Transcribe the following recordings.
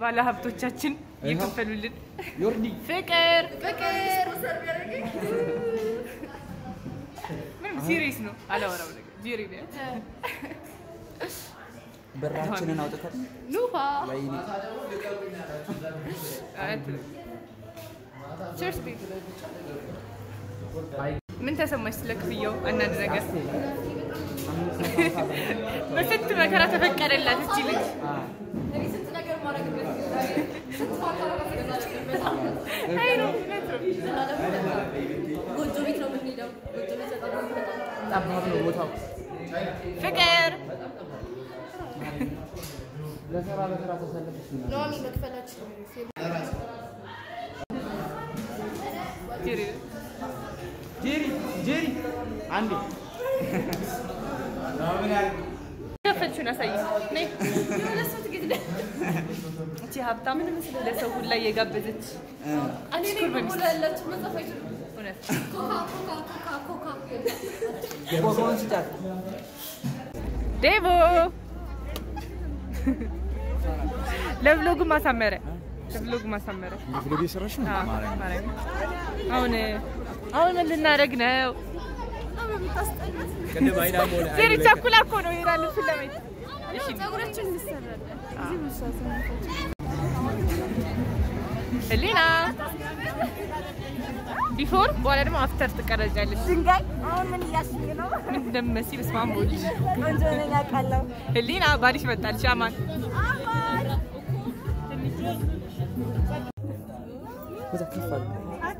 ባለ ሀብቶቻችን የከፈሉልን ዮርዲ ፍቅር ፍቅር ምንም ሲሪየስ ነው አላወራው ነገር ጄሪ ነው ብራችንን አውጥተን ኑፋ ወይኔ ቸርስ ምን ተሰማሽ ስለ ክፍያው? አንዳንድ ነገር በስንት መከራ ተፈቀደላት እቺ ልጅ። አይ ነው እውነት ነው። ጎጆ ቤት ነው የምንሄደው። ጎጆ ቤት በጣም ነው የምንሄደው። ጠባብ ነው ቦታው። ፍቅር ለስራ ለስራ ተሰለፈች ምናምን። ኑሐሚ መክፈላችን ጄሪ ጄሪ ጄሪ አንዴ ከፈችውን አሳይ። ነይ እቺ ሀብታም ለሰው ሁላ እየጋበዘች እኔ ነኝ ስኩል በሙሉ ያላችሁ መጻፍ አይችሉም። እውነት ኮካ ኮካ ኮካ ኮካ ኮኮን ስጫት። ዴቮ ለቭሎጉ ማሳመረ ለቭሎጉ ማሳመረ ቪዲዮ እየሰራሽ ነው? አዎ፣ ማርያም። አሁን አሁን ምን ልናደርግ ነው? ቅድም አይና ሞላ ዜሪ ቸኩላ እኮ ነው ይሄዳል እሱን ለማየት። እሺ ጸጉራችን እንሰራለን። እዚህ ብዙ ሰዓት ነው ህሊና ቢፎር በኋላ ደግሞ አፍተር ትቀረጫለች። ድንጋይ አሁን ምን እያስኝ ነው? ምን እንደምትመስይ በስመ አብ ወልድ። ቆንጆ ነኝ አውቃለሁ። ህሊና ባልሽ መጣልሽ። አማን በዛ ከፍ አለ።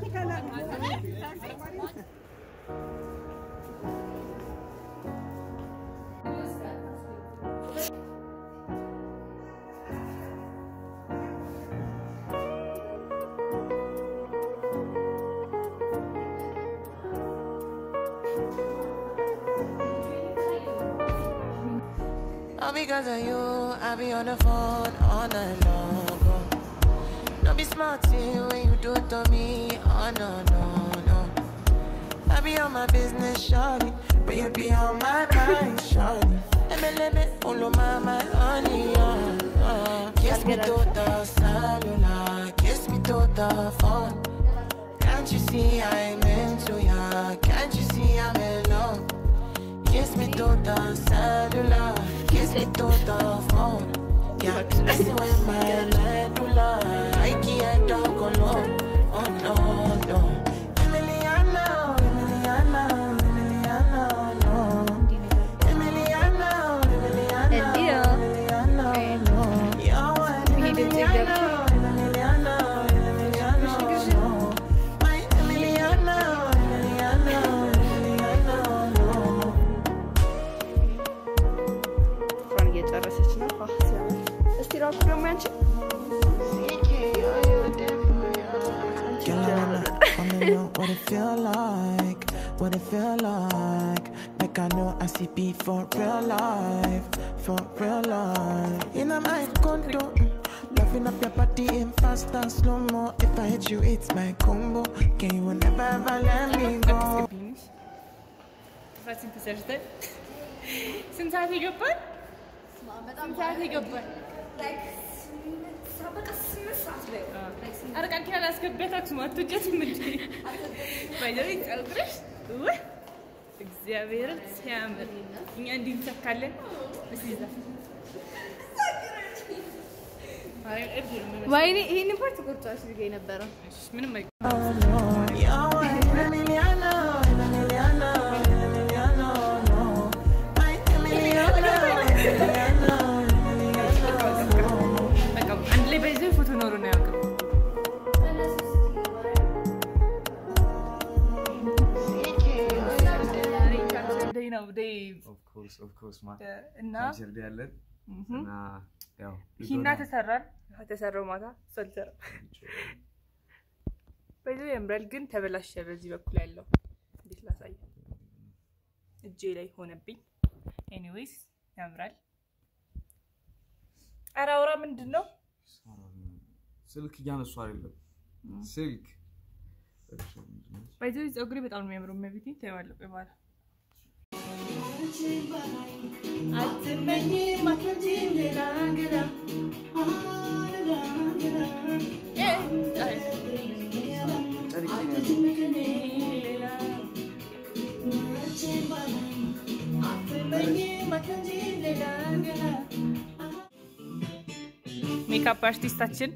All because of you, I be on the phone all night long. oh. Don't be smart when you do it to me. Oh no, no, no. I be on my business, shawty. But you be on my mind, shawty. Let me, let me, follow my, my honey, uh, uh. Kiss me to the cellular, kiss me to the phone. Can't you see I'm into ya? Can't you see I'm in love? Kiss me to the cellular, kiss me to the phone. Yeah, messing with my medulla. I can't talk alone. Oh no, no. Emiliana, Emiliana, Emiliana, no. Emiliana, Emiliana, Emiliana, no. You're one Emiliana, Emiliana, Emiliana, no. My Emiliana, Emiliana, Emiliana, no. ፍራን እየጨረሰች ነው። አህ ሲያምር። እስቲ ራሱ ደግሞ ያንቺ Girl, I wanna, wanna know what it feel like, what it feel like. Like I know I see be for real life, for real life. In a my condo, loving up your body in fast and slow mo. If I hit you, it's my combo. Can you never ever let me go? አስገቢልኝ። ጥፍራችን ተሰርተን ስንት ሰዓት ይገባል? ስንት ሰዓት ይገባል? በቃ ስምንት ሰዓት ላይ ኧረ ቃል ኪዳን አስገቢያት አክሱም አትወጫትም እንዴ? ባይዘዌ ፀጉርሽ ውይ እግዚአብሔርን ሲያምር እኛ እንዲህ እንሰካለን። እስኪ እዛ ማርያም እብድ ነው የምመስለው። ወይኔ ይሄን ፓርት ቆርጫሽ ልገ ነበረ እሺ፣ ምንም አይ You're one Emiliana, Emiliana, Emiliana, no. My Emiliana, Emiliana, Emiliana, no. በቃ አንድ ላይ ባይዘዌ ፎቶ ኖሮ ነው ያውቅም። ደይ ነው ደይ ኦፍ ኮርስ ኦፍ ኮርስ ማ እና ጀርዳ ያለን እና ያው ሂና ተሰራን ተሰራው ማታ እሱ አልሰራም። በዚ ያምራል ግን ተበላሸ። በዚህ በኩል ያለው እንዴት ላሳይ? እጄ ላይ ሆነብኝ። ኤኒዌይስ ያምራል። ኧረ አውራ ምንድን ነው? ስልክ እያነሱ አይደለም ስልክ ባይዘ ፀጉሬ በጣም ነው የሚያምረው። መቤቴ ታይዋለሁ። ቆይ በኋላ ሜካፕ አርቲስታችን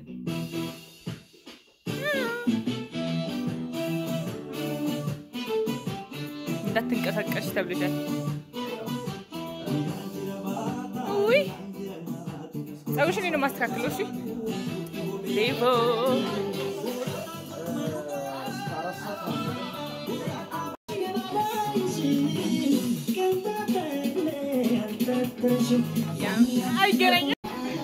እንዳትንቀሳቀሽ ተብልሻል። ውይ ፀጉርሽን ነው የማስተካክለው። እሺ ሌቦ አይገናኝም።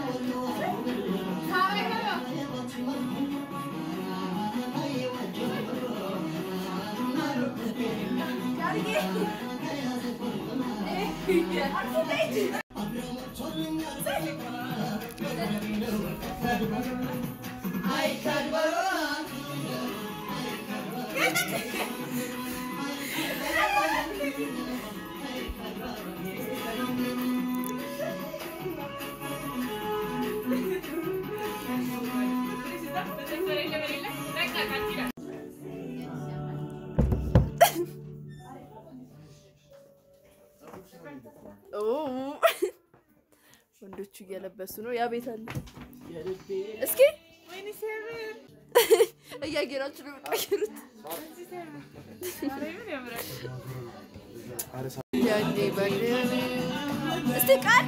ኦ፣ ወንዶቹ እየለበሱ ነው። ያ ቤት አለ። እስኪ እያየናችሁ ነው የምትቀይሩት። ያኔ ባግሬ እስቲ ቃል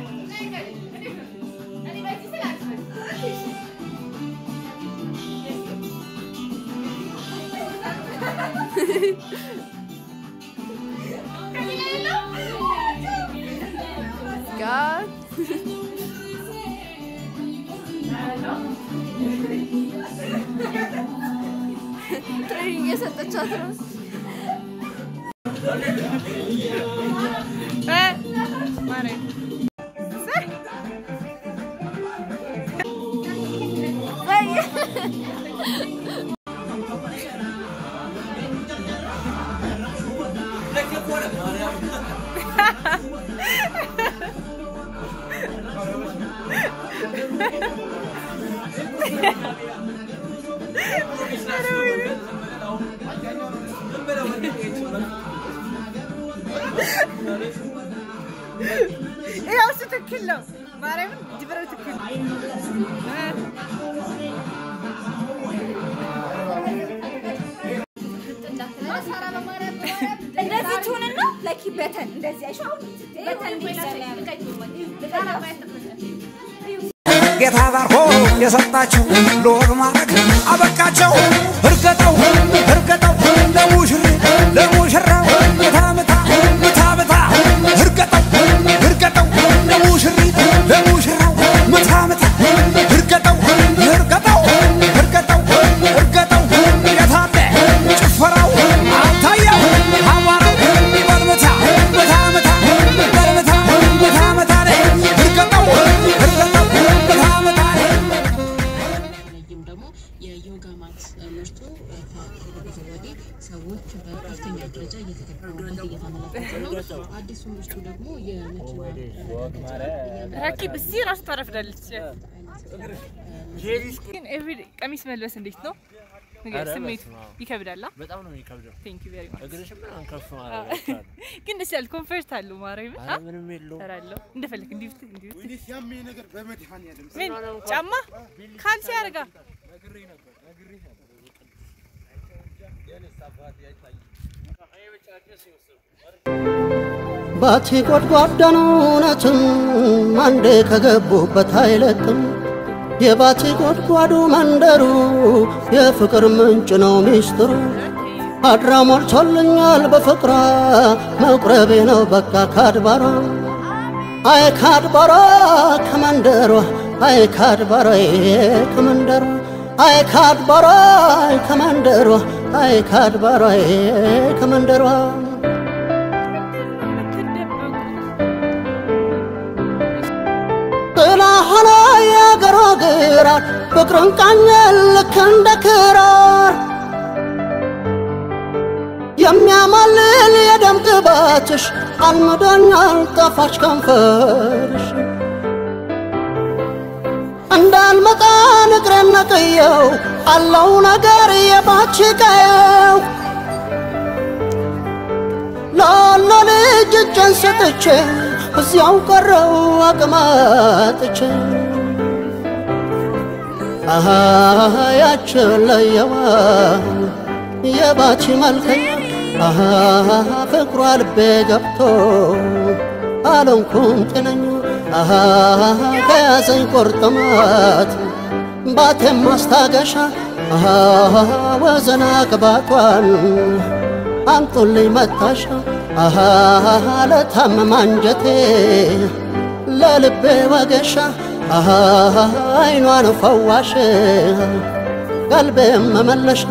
ቃል ትሬኒንግ እየሰጠቻት ነው። እ ማርያም ይኸው እሱ ትክክል ነው። ማርያምን ድብረው ትክክል እንደዚህ ትሁንና ለኪ በተን እንደዚህ አይሽ አሁን በተን ጌታ ባርኮ የሰጣቸው ለወግ ማድረግ አበቃቸው። እርገጠው እርገጠው ለሙሽሪ ለሙሽራው ምታ ምታ ምታ ምታ እርገጠው እርገጠው ለሙሽሪ ለሙሽራው ምታ ምታ እርገጠው እርገጠው እርገጠው እርገጠው የታለ ጭፈራው አልታየው አቧራው በልምታ ምታ ምታ በልምታ ምታ ምታ እርገጠው እርገጠው ምታ ምታ በተለይም ደግሞ የዮጋ ማት ምርቱ ከቅርብ ጊዜ ወዲህ ሰዎች በከፍተኛ ደረጃ እየተጠቀሙበት እየተመለከቱ ነው። አዲሱ ምርቱ ደግሞ የመኪና ራኪብ እዚህ ራሱ ታረፍዳለች። ግን ኤቭሪ ቀሚስ መልበስ እንዴት ነው ንገር፣ ስሜቱ ይከብዳል? በጣም ነው የሚከብደው። ቴንክ ዩ ቬሪ ማች። እግርሽ ምናምን ከፍ ማለት አይቻልም። ግን ደስ ያለ ኮንፈርት አለው ማርያም ኧረ ምንም የለውም። እሰራለሁ እንደፈለክ እንዲህ ብትል እንዲህ ብትል ያሜ ነገር በመድኃኒዓለም ምን ጫማ ካልሲ ያደርጋ ባቲ ጎድጓዳ ነው እውነትም አንዴ ከገቡበት አይለቅም። የባቲ ጎድጓዱ መንደሩ የፍቅር ምንጭ ነው ሚስጥሩ። አድራ ሞልቶልኛል በፍቅሯ መቁረቤ ነው በቃ ካድባሯ አይ ካድባሯ ከመንደሯ አይ ካድባሯ ከመንደሯ አይ ካድባሯ ከመንደሯ አይ ካድባሯ ከመንደሯ ጥላ ሆኖ የአገሯ ግራር ፍቅርን ቃኘን ልክ እንደ ክራር የሚያማልል የደም ግባትሽ አልምዶኛል ጣፋጭ ከንፈርሽ እንዳልመጣ ንግሬን ነቅየው አለው ነገር የባች ቀየው ላላ ልጅ እጄን ሰጥቼ እዚያው ቀረው አቅማጥቼ አሃ ያችን ለየዋ የባቺ መልከኛ አሃ ፍቅሯ ልቤ ገብቶ አልሆንኩም ጤነኛ አሃ ከያዘኝ ቁርጥማት ባቴም ማስታገሻ አሃ ወዘና ቅባቷን አምጡልኝ መታሻ አሃ ለታመመ አንጀቴ ለልቤ ወገሻ አሃ አይኗን ፈዋሽ ቀልቤም መመለሻ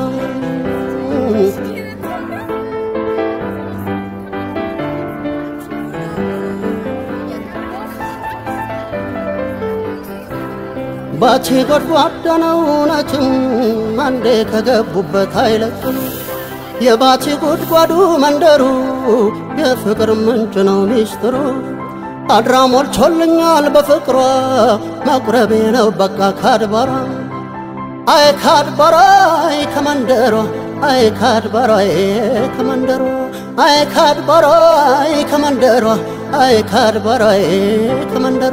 ባቲ ጎድጓዳ ነው እውነትም አንዴ ከገቡበት አይለቅም። የባቲ ጉድጓዱ መንደሩ የፍቅር ምንጭ ነው ሚስጥሩ። አድራ ሞልቶልኛል በፍቅሯ መቁረቤ ነው በቃ ካድባሯ አይ ካድባሯ አይ ከመንደሯ አይ ካድባሯ አይ ከመንደሯ አይ ካድባሯ አይ ከመንደሯ አይ ካድባሯ አይ ከመንደሯ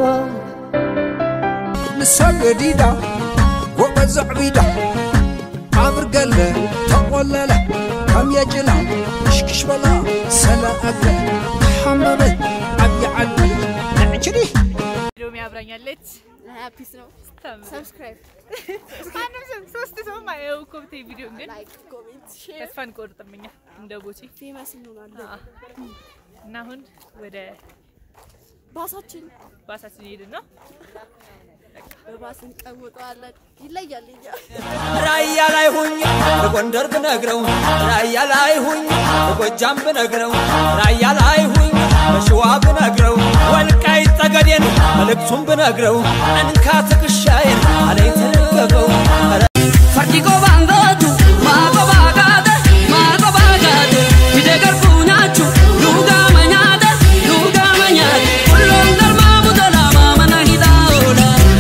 ንሰገዲዳ ጎበዝ ዕቢዳ ዓብር ገለ ተቖለለ ከም የጭላ ሽክሽ በላ ሰላአገ ተሓመመት ዓብዪ ዓዲ ንዕችዲ ሎሚ አብራኛለች። ፒስ ነው። ስታምር። ሰብስክራይብ ማንም ሰው ሶስት ሰው ማየው እኮ ብታይ ቪዲዮ ግን ላይክ ኮሜንት ሼር ተስፋ እንቆርጥም እኛ እንደ ቦቼ ፌመስ እንሆናለን። አዎ። እና አሁን ወደ ባሳችን ባሳችን ሄድን ነው። በባስ እንቀውጠዋለን። ይለያል እኛ ራያ ላይ ሁኝ በጎንደር ብነግረው ራያ ላይ ሁኝ በጎጃም ብነግረው ራያ ላይ ሁኝ በሸዋ ብነግረው ወልቃይት ጠገዴን መልእክቱን ብነግረው እንካ ትከሻዬን አለኝ ተደገፈው ፈርዲጎ ባንገቱ ማጎባጋደ ማጎባጋደ ሂደገር ቡኛቹ ሉጋ መኛደ ሉጋ መኛደ ሁሉም ደርማ ሙደላማ መና ሂዳውላ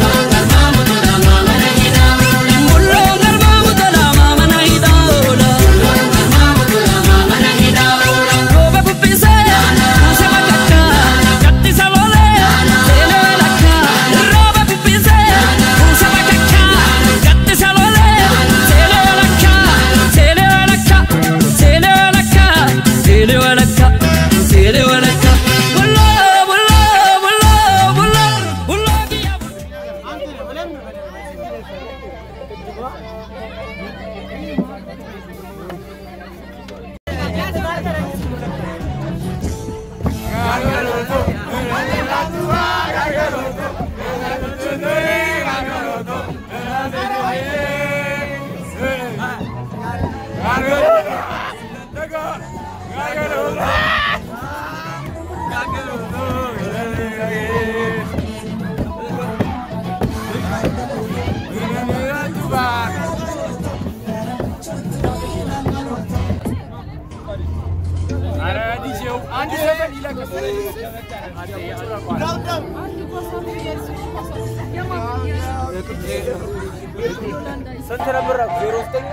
ስንት ነበር? ዜሮ ዘጠኝ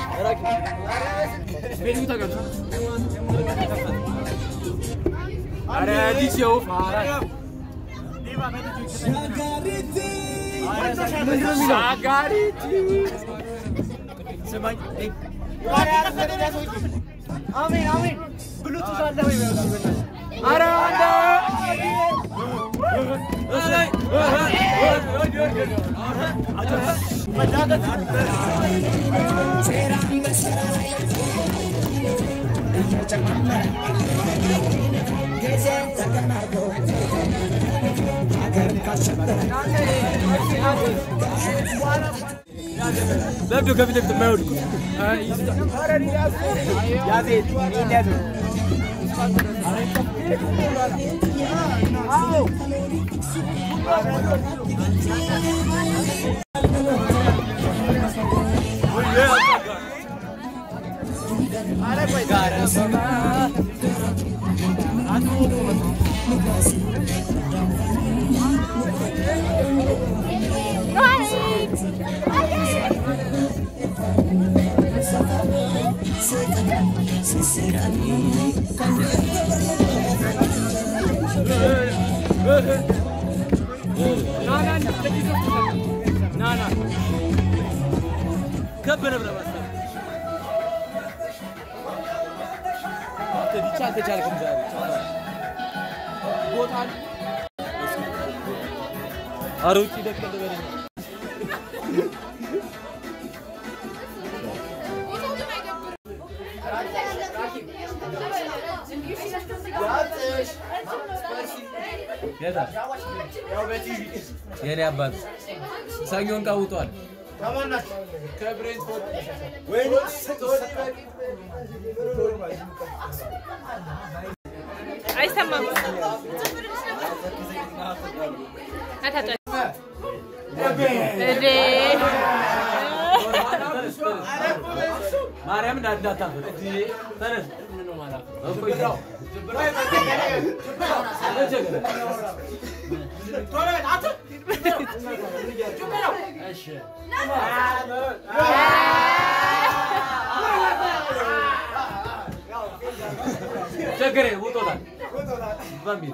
ኧረ ዲጄው ሻጋሪቲ ስማኝ አሜን አሜን ብሉቱዝ አለ ወይ ኧረ አንተ ለምዶ ከፊት ለፊት የማይወድቁ ከብ ነብረ ዲቻ አልተቻልክም ዛሬ ቦታ ኧረ ውጪ ደቅ ልበለኝ የኔ አባት ሰኞን ቀውጧል። አይሰማም። አታጫ እዴ ማርያም እንዳታፈጥ ተነስ ቸገሬ ውጦታል በሚል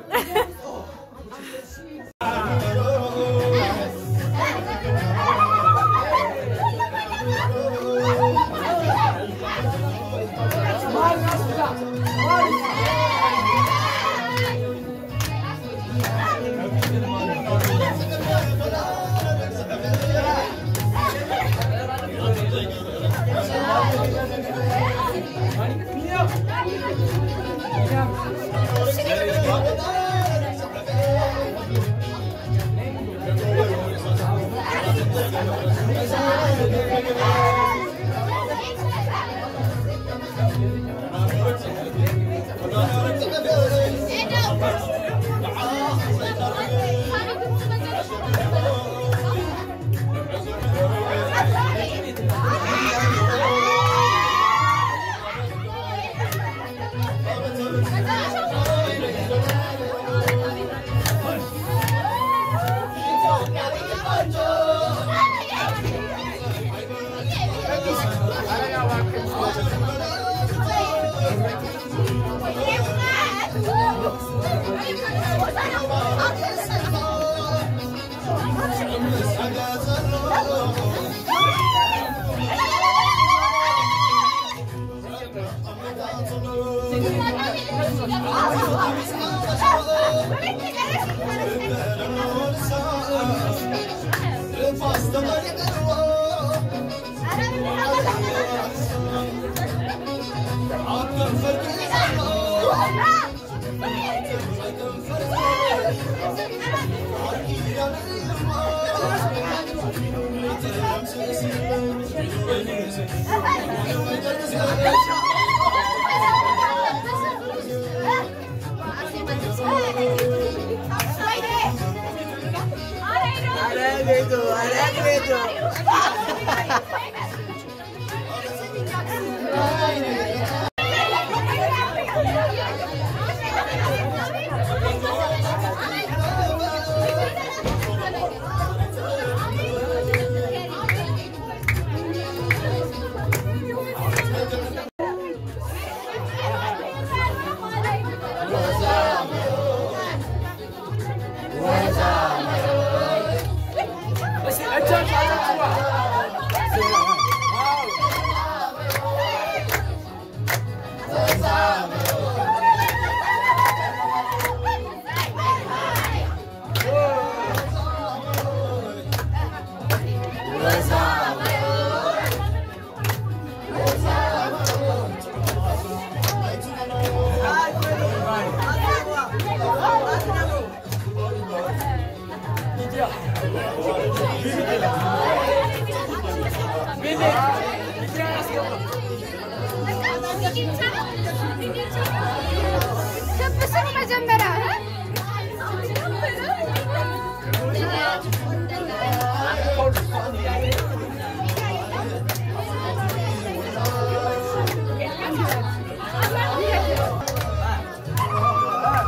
መጀመሪያ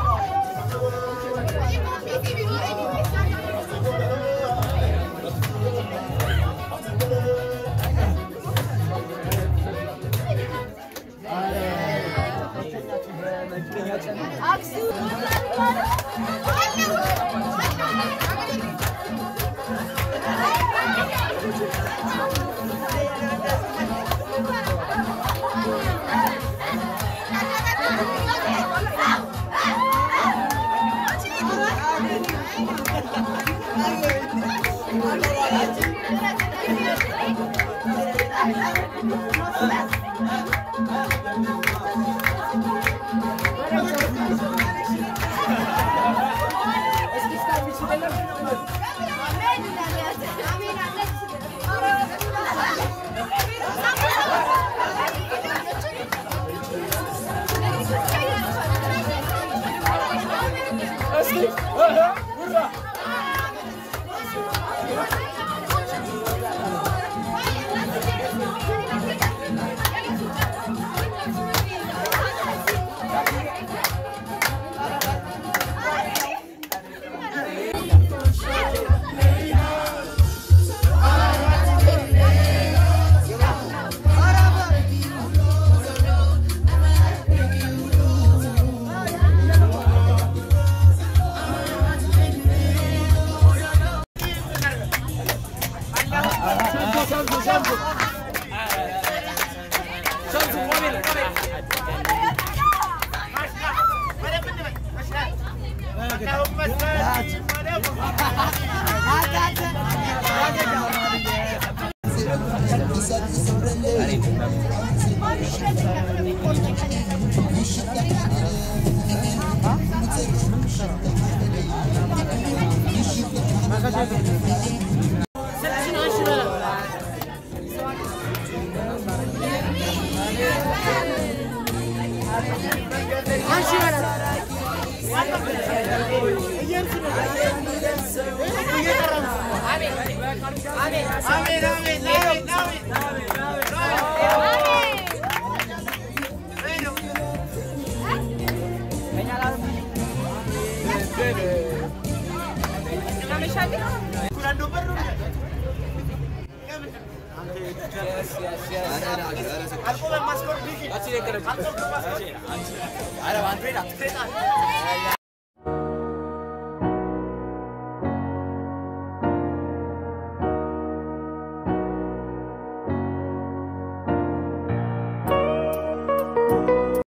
Yes, yes, yes.